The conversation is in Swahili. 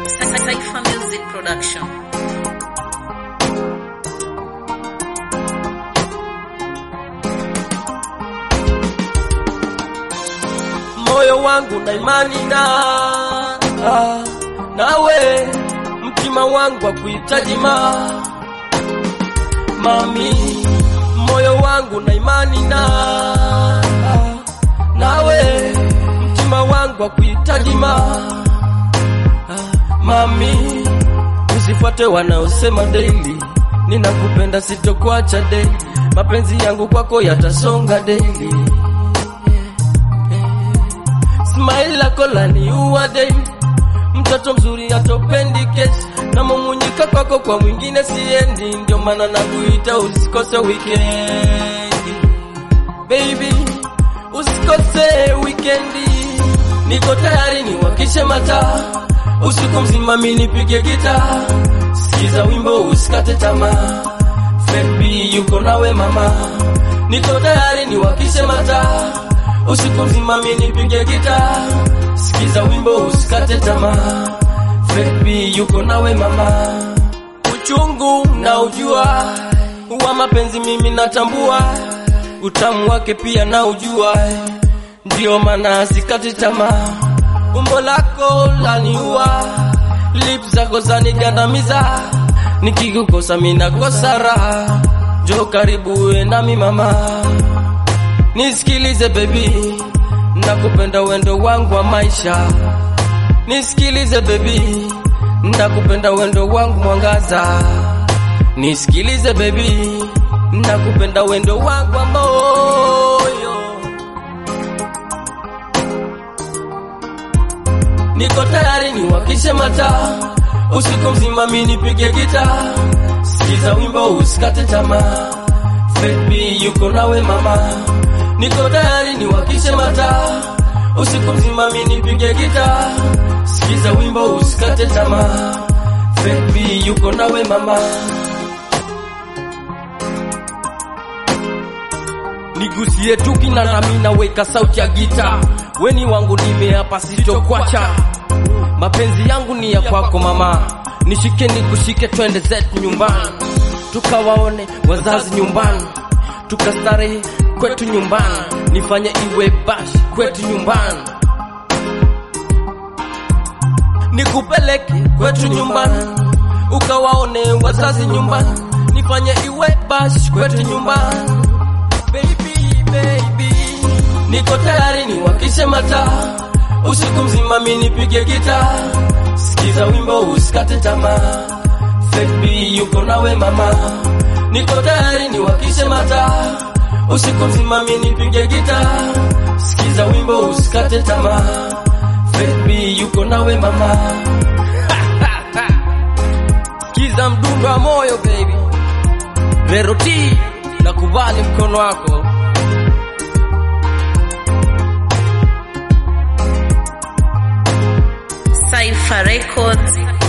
Cypher Music Production. moyo wangu na imani na ah, nawe mtima wangu wa kuhitaji ma mami moyo wangu na imani na ah, nawe mtima wangu wa kuhitaji ma ah, mami usifuate wanaosema daily ninakupenda sitokuacha daily mapenzi yangu kwako yatasonga daily smile lako laniua daily mtoto mzuri atopendi kesi na mumunyika kwako kwa mwingine siendi ndio maana nakuita usikose wikendi baby usikose wikendi niko tayari niwakishe mataa usiku mzima mi nipige gita sikiza wimbo usikate tamaa Febi yuko nawe mama niko tayari niwakishe mataa usiku mzima mi nipige gita sikiza wimbo usikate tamaa Febi yuko nawe mama uchungu na ujua wa mapenzi mimi natambua utamu wake pia na ujua ndio maana sikati tamaa umbo lako laniua lips zako zanigandamiza nikikukosa minakosa raha jo karibu uwe nami mama nisikilize baby nakupenda wendo wangu wa maisha nisikilize baby nakupenda wendo wangu mwangaza nisikilize baby nakupenda wendo wangu wa moyo niko tayari niwakishe mataa usiku mzima mi nipige gita sikiza wimbo usikate tamaa Baby yuko nawe mama niko tayari niwakishe mataa usiku mzima mi nipige gita sikiza wimbo usikate tamaa Baby yuko nawe mama nigusie tu kina nami naweka sauti ya gita weni wangu nimeapa sitokwacha mapenzi yangu ni ya kwako mama nishike nikushike twende zetu nyumbani tukawaone wazazi nyumbani tukastarehe kwetu nyumbani nifanye iwe bash kwetu nyumbani nikupeleke kwetu nyumbani ukawaone wazazi nyumbani nifanye iwe bash kwetu nyumbani baby baby niko tayari niwakishe mataa usiku mzima mi nipige gita sikiza wimbo usikate tamaa Baby yuko nawe mama niko tayari niwakishe mataa usiku mzima mi nipige gita sikiza wimbo usikate tamaa Baby yuko nawe mama sikiza mdundo wa moyo baby Veroti nakubali mkono wako Cypher Records.